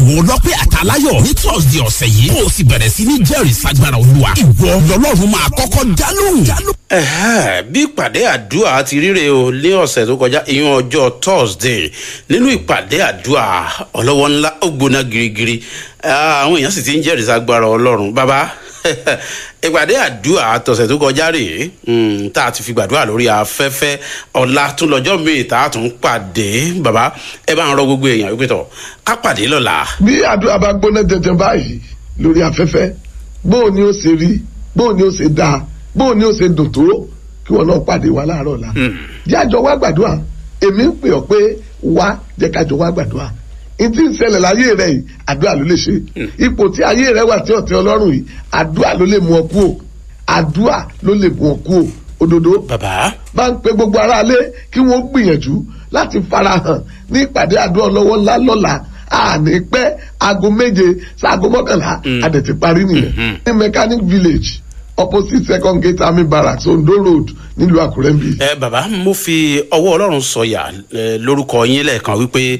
àwọn ọlọ́pẹ́ àtàláyọ̀ ní thursday ọ̀sẹ̀ yìí kó o sì bẹ̀rẹ̀ sí ní jẹ́rìí sagbára olúwa ìwọ lọ́lọ́run máa kọ́kọ́ dálóhùn. Ẹ̀hẹ́, bí ìpàdé àdúrà ti ríre o ní ọ̀sẹ̀ tó kọjá ìyún ọjọ́ thursday nínú ìpàdé àdúrà ọlọ́wọ́ ńlá ó gbóná girigiri Ah, àwọn èèyàn sì ti ń jẹ́rìí sagbára ọlọ́run bàbá ìpàdé àdúrà tọ̀sẹ̀ tó kọjá rèé mm, tá a ti fi gbàdúrà lórí afẹ́fẹ́ ọ̀la tún lọ́jọ́ míì tá a tún pàdé bàbá ẹ bá ń rọ gbogbo èèyàn wípé tọ̀ ká pàdé lọ́la. bí àdúrà bá gbóná jẹjẹ báyìí lórí afẹ́fẹ́ bóò ni ó ṣe rí bóò ni ó ṣe dáa bóò ni ó ṣe dùn tó kí wọn náà pàdé wa láàárọ̀ la. jájọ wá gbàdúrà èmi ń pè ọ́ pé wá jẹ́ kájọ wá gbàdúrà n tí ń ṣẹlẹ̀ láyé rẹ̀ yìí àdúrà ló lè ṣe ipò tí ayé rẹ̀ wà tí ọ̀tí ọlọ́run yìí àdúrà ló lè mú ọ kú o àdúrà ló lè mú ọ kú o òdodo bàbá bá ń pe gbogbo aráalé kí wọ́n gbìyànjú láti farahàn ní ìpàdé àdúrà lọ́wọ́ ńlá lọ́la àní pẹ́ aago méje sáago mọ́kànlá adẹ̀ ti parí nìyẹn ní mechanic village opposite second gate army barracks ondo road nílùú àkúrẹ́ ń bí. ẹ bàbá mo fi ọwọ́ ọlọ́run sọ̀yà eh, lórúkọ yín lẹ́ẹ̀kan wípé